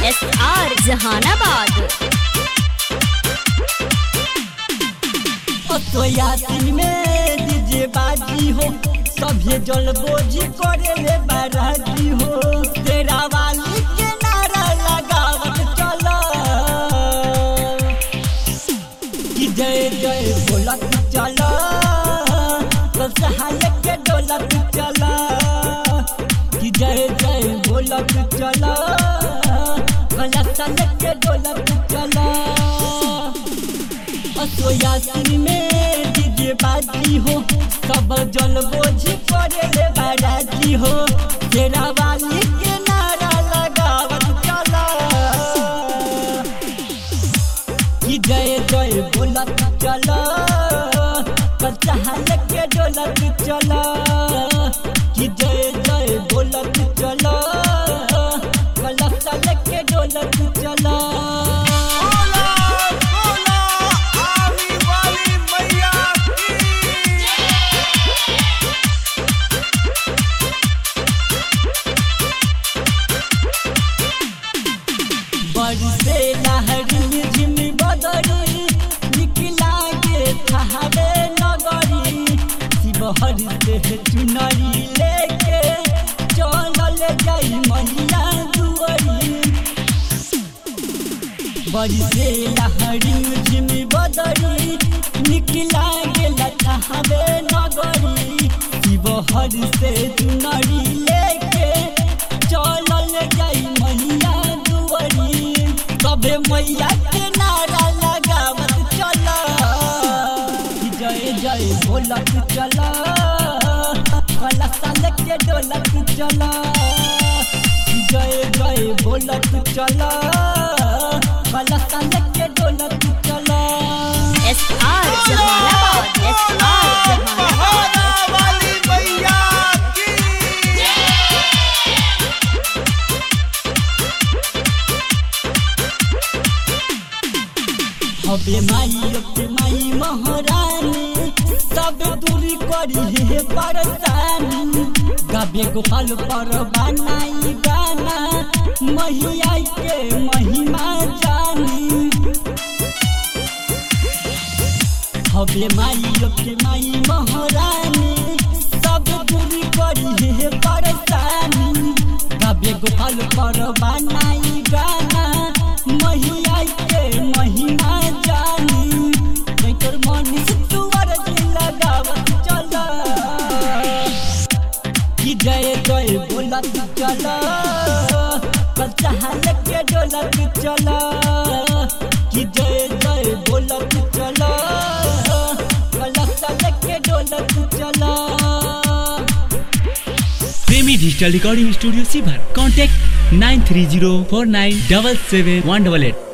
S R Jehanabad Yasin में DJ बाजी हो सभे जल बोझी करे ले बाराजी हो तेरा वाली के नारा लगावत चला कि जय जय बोलत चला तो सहायक के डोलत चला कि जय जय बोलत चला कलश के डोलत चला यासिन में डीजे बाजी हो सब जल बोझी करे ले बाराजी हो तेरा वाली के नारा लगावत चला कि जय जय बोलत चला कचाहल के डोलत चला कि जय जय बोलत चला कलशल के डोलत चला बोला बोला आमी वाली मैया की बरसे लहरी झिमी बदरी निकला के ठहरे नगरी शिवहर से चुनरी लेके चलल जाई मैया दुआरी बरसे लहरी झिमी बदरी निकला गेल ठहरे नगरी शिवहर से चुनरी लेके चलल जाई मैया दुआरी सबे मैया के नारा लगावत चला कि जय जय बोलत चला कलशल के डोलत चला कि जय जय बोलत चला कलशल के डोलत चला S R Jehanabad S R Jehanabad बोला वाली मैया की हबे माई के माई महारानी सब दूरी करी हे परेशानी गाबे गोपाल पर बनाई गाना मैया के महिमा जानी हबे माई के माई महारानी सब दूरी करी हे परेशानी गाबे गोपाल पर बनाई गाना मैया के महिमा जानी तोर मन तुअर लगावत चला कि जय जय बोलत चला कचाहल के डोलत चला कि जय जय बोलत चला कलशल के डोलत चला प्रेमी डिजिटल रिकॉर्डिंग स्टूडियो सीभर contact nine three zero four nine double seven one double at